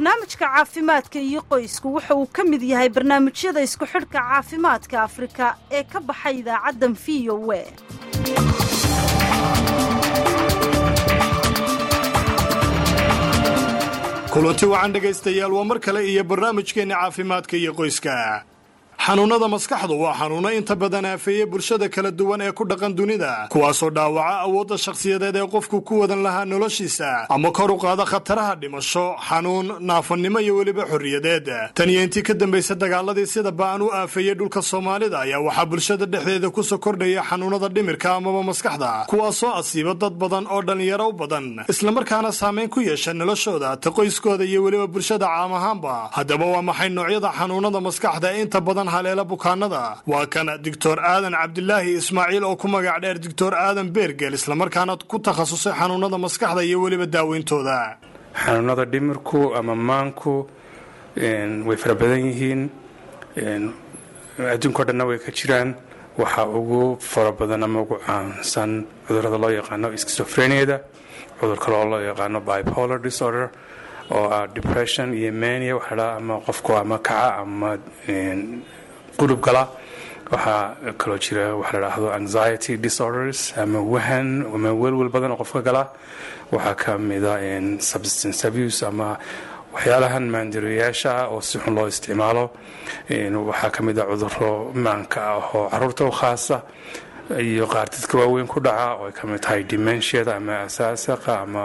barnaamijka caafimaadka iyo qoysku wuxa uu ka mid yahay barnaamijyada isku xidhka caafimaadka afrika ee ka baxay idaacaddan v o e kulanti wacan dhegaystayaal waa mar kale iyo barnaamijkeenna caafimaadka iyo qoyska xanuunnada maskaxdu waa xanuunno inta badan aafeeya bulshada kala duwan ee ku dhaqan dunida kuwaasoo dhaawaca awoodda shakhsiyadeed ee qofku ku wadan lahaa noloshiisa ama kor u qaada khataraha dhimasho xanuun naafannimo iyo weliba xorriyadeed tan iyo intii ka dambaysa dagaaladii sida ba'an u aafeeyey dhulka soomaalida ayaa waxaa bulshada dhexdeeda kusoo kordhaya xanuunnada dhimirka amaba maskaxda kuwaasoo asiiba dad badan oo dhallinyaro u badan islamarkaana saamayn ku yeesha noloshooda ta qoyskooda iyo weliba bulshada caam ahaanba haddaba waa maxay noocyada xanuunnada maskaxda ee inta badan haleela bukaanada waa kan doctor aadan cabdilaahi ismaaciil oo ku magac dheer doctor aadan beergel islamarkaana ku takhasusay xanuunada maskaxda iyo weliba daaweyntooda xanuunada dhimirku ama maanku way fara badan yihiin adduunko dhanna way ka jiraan waxaa ugu fara badan ama ugu caansan cudurada loo yaqaano skizofreniada cudur kale oo loo yaqaano bipolar disorder oo ah depression iyo mania waxaa ama qofku ama kaca ama qulub gala waxaa kaloo jira waxa la dhaahdo anxiety disorders ama wahan ama welwel badan oo qofka gala waxaa ka mida substance abuse ama waxyaalahan maandareyaasha ah oo si xun loo isticmaalo waxaa ka mid a cuduro maanka ah oo caruurta u khaasa iyo qaar dadka waaweyn ku dhaca oo ay ka mid tahay dimensiada ama asaasaqa ama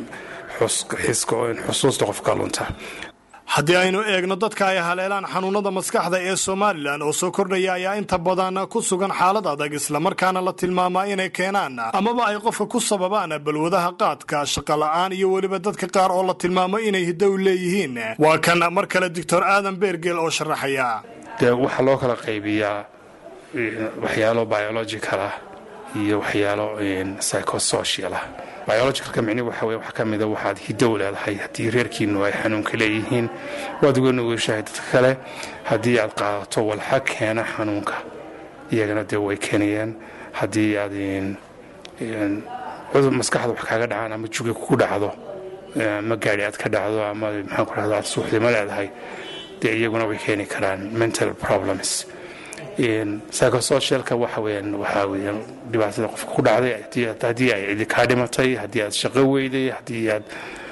xusuusta qofka lunta haddii aynu eegno dadka ay haleelaan xanuunada maskaxda ee somalilan oo soo kordhaya ayaa inta badan ku sugan xaalad adag islamarkaana la tilmaamaa inay keenaan amaba ay qofka ku sababaan balwadaha qaadka shaqola'aan iyo weliba dadka qaar oo la tilmaamo inay hidow leeyihiin waa kan mar kale doctor aadan beergel oo sharaxaya dee waxaa loo kala qaybiyaa waxyaalo biological ah iyo waxyaalo psychosocial ah biologicalka micni waxa weye wax ka mida waxaad hidow leedahay haddii reerkiinu ay xanuunka leeyihiin waad uga nugushahay dadka kale haddii aad qaadato walxa keena xanuunka iyagana dee way keenayaan haddii aad cudur maskaxda wax kaaga dhacaan ama juga ku dhacdo ama gaari aad ka dhacdo ama maxaan ku rahda aad suuxdimo leedahay dee iyaguna way keeni karaan mental problems psychosocialka waxa weyaan waxaa weyaan dhibaatada qofka ku dhacday haddii ay cidi kaa dhimatay haddii aad shaqo weyday haddii aad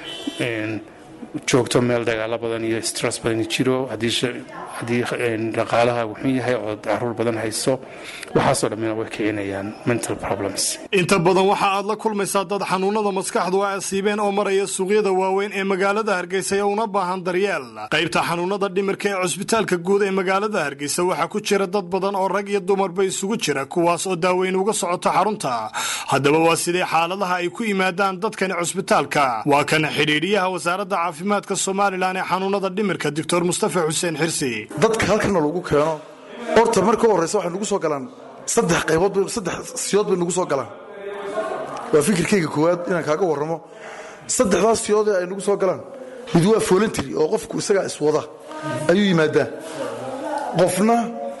joogto meel dagaalo badan iyo stress badan jiro haddii dhaqaalaha wuxun yahay oo caruur badan hayso waxaasoo dhammina way kicinayaan mental problems inta badan waxa aad la kulmaysaa dad xanuunada maskaxdu ay asiibeen oo maraya suuqyada waaweyn ee magaalada hargeysa ee una baahan daryeel qaybta xanuunada dhimirka ee cusbitaalka guud ee magaalada hargeysa waxaa ku jira dad badan oo rag iyo dumarba isugu jira kuwaas oo daaweyn uga socoto xarunta haddaba waa sidee xaaladaha ay ku yimaadaan dadkani cusbitaalka waa kan xidhiidhiyaha wasaaradda caafimaadka somalilan ee xanuunada dhimirka doctor mustafa xuseen xirsi dadka halkana lagu keeno horta marka u horreysa waxay nugu soo galaan saddex qaybood saddex siyood bay nugu soo galaan waa fikirkayga koowaad inaan kaaga warramo saddexdaas siyoodee ay nugu soo galaan mid waa voluntary oo qofku isagaa iswada ayuu yimaadaa qofna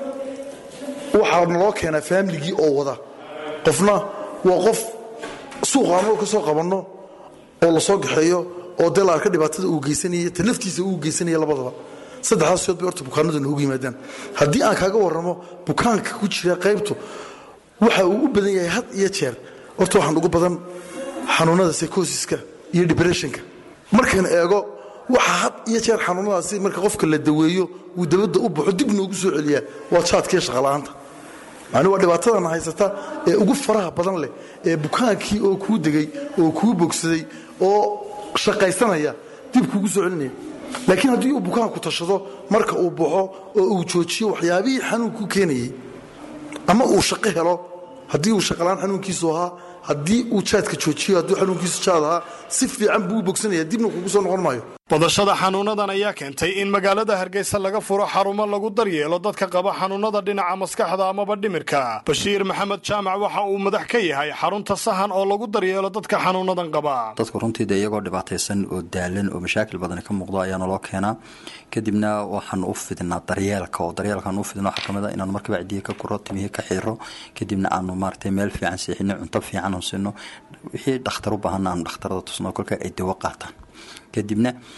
waxaa naloo keenaa faamiligii oo wada qofna waa qof suuqaanoo ka soo qabanno oo la soo gaxeeyo oo dee la arka dhibaatada uu geysanaya ta naftiisa uu geysanaya labadaba saddexdaas siyood bay horta bukaanadu noogu yimaadaan haddii aan kaaga warramo bukaanka ku jira qaybtu waxa uu u badan yahay had iyo jeer horta waxaan ugu badan xanuunada psychosiska iyo depressionka markaan eego waxa had iyo jeer xanuunadaasi marka qofka la daweeyo uu dabadda u baxo dib noogu soo celiyaa waa jaadkiiyo shaqala'aanta macnuu waa dhibaatadana haysata ee ugu faraha badan leh ee bukaankii oo kuu degay oo kuu bogsaday oo shaqaysanaya dib kuugu soo celinaya laakiin haddii uu bukaanku tashado marka uu baxo oo uu joojiyo waxyaabihii xanuunku keenayey ama uu shaqo helo haddii uu shaqalaan xanuunkiisu ahaa haddii uu jaadka joojiyo hadduu xanuunkiisu jaad ahaa si fiican buu u bogsanaya dibna kugu soo noqon maayo badashada xanuunadan ayaa keentay in magaalada hargeysa laga furo xarumo lagu daryeelo dadka qaba xanuunada dhinaca maskaxda amaba dhimirka bashiir maxamed jaamac waxa uu madax ka yahay xarunta sahan oo lagu daryeelo dadka xanuunadan qaba dadku runtiida iyagoo dhibaataysan oo daalan oo mashaakil badan ka muuqdo ayaana loo keenaa kadibna waxaan u fidnaa daryeelka oo daryeelkaan u fidno waxaa kamid a inaanu markiiba cidiya ka kuro timihii ka xiro kadibna aanu maaragtay meel fiican siixino cunto fiican aan siino wixii dhakhtar u baahana aanu dhakhtarada tusno kolka ay dawo qaataan kadibna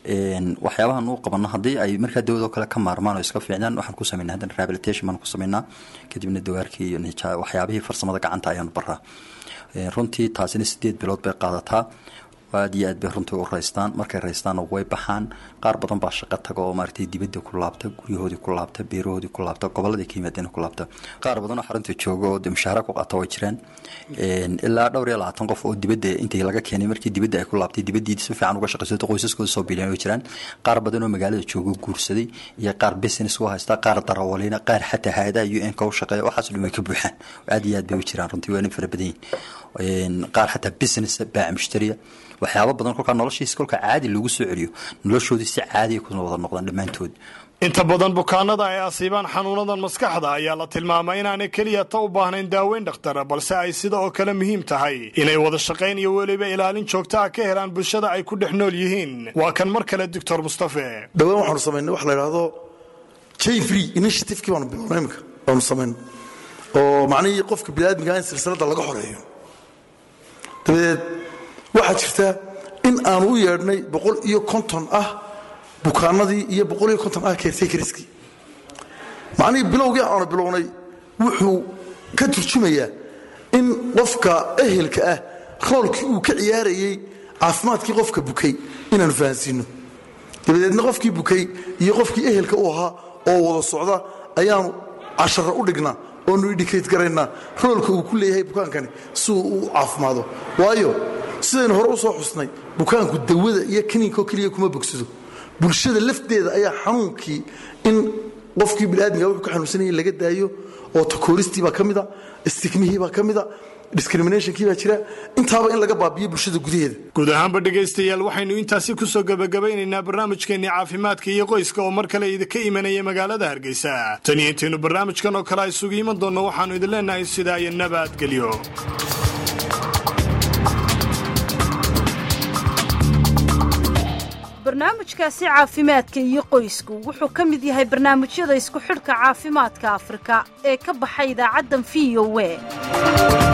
waxyaabahan u qabano haddii ay markaa dawado kale ka maarmaan oo iska fiicnaan waxaan ku sameynaa haddana rehabilitation baan ku sameynaa kadibna dawaarkii iyo waxyaabihii farsamada gacanta ayaanu baraa runtii taasina sideed bilood bay qaadataa aad iyo aad bay runtii u raystaan markay raystaanna way baxaan qaar badan baa shaqo taga oo maaragtay dibadda ku laabta guryahoodii ku laabta beerahoodii ku laabta gobolladii ka yimaadeen ku laabta qaar badan oo xarunta jooga oo mushaahara ku qaata way jiraan ilaa dhowr iyo labaatan qof oo dibadda intii laga keenay markii dibadda ay ku laabtay dibaddii si fiican uga shaqaysato qoysaskooda soo biileen way jiraan qaar badan oo magaalada jooga guursaday iyo qaar business u haysta qaar darawaliina qaar xataa hay-adaha u n ka u shaqeeya waxaas dhan way ka buuxaan aad iyo aad bay u jiraan runtii waa nin fara badan yihin qaar xataa business baaca mushtariya waxyaaba badan kolkaa noloshiisa kolka caadi lagu soo celiyo noloshoodii si caadiya ku wada noqdaan dhammaantood inta badan bukaanada ay asiibaan xanuunadan maskaxda ayaa la tilmaamay inaanay keliya ta u baahnayn daaweyn dhakhtara balse ay sida oo kale muhiim tahay inay wada shaqayn iyo weliba ilaalin joogta ah ka helaan bulshada ay ku dhex nool yihiin waa kan mar kale doctor mustafe dhowaan waxaanu samaynay wax la idhaahdo jay free initiativekii baanu bilownay imika baanu samaynay oo macnihii qofka biniaadmiga in silsiladda laga xoreeyo dabadeed waxaa jirta in aanu u yeedhnay boqol iyo konton ah bukaanadii iyo boqol iyo konton ah keertekariskii macnihii bilowgii aanu bilownay wuxuu ka turjumayaa in qofka ehelka ah roolkii uu ka ciyaarayey caafimaadkii qofka bukay inaanu fahansiino dabadeedna qofkii bukay iyo qofkii ehelka u ahaa oo wada socda ayaanu cashara u dhignaa oonu indhikayt garaynaa roolka uu ku leeyahay bukaankani si uu u caafimaado waayo sidaynu hore u soo xusnay bukaanku dawada iyo kaniinko keliya kuma bogsado bulshada lafteeda ayaa xanuunkii in qofkii biniaadmiga wuxuu ka xanuunsanayay laga daayo oo takooristii baa ka mida istigmihii baa ka mida discriminationkii baa jira intaaba in laga baabiyo bulshada gudaheeda guud ahaanba dhegaystayaal waxaynu intaasi ku soo gebagabaynaynaa barnaamijkeennii caafimaadka iyo qoyska oo mar kale idinka imanaya magaalada hargeysa tan iyo intaynu barnaamijkan oo kale a isugu iman doonno waxaannu idin leenahay sidaa iyo nabadgelyo barnaamijkaasi caafimaadka iyo qoysku wuxuu ka mid yahay barnaamijyada isku xidhka caafimaadka afrika ee ka baxa idaacaddan v o e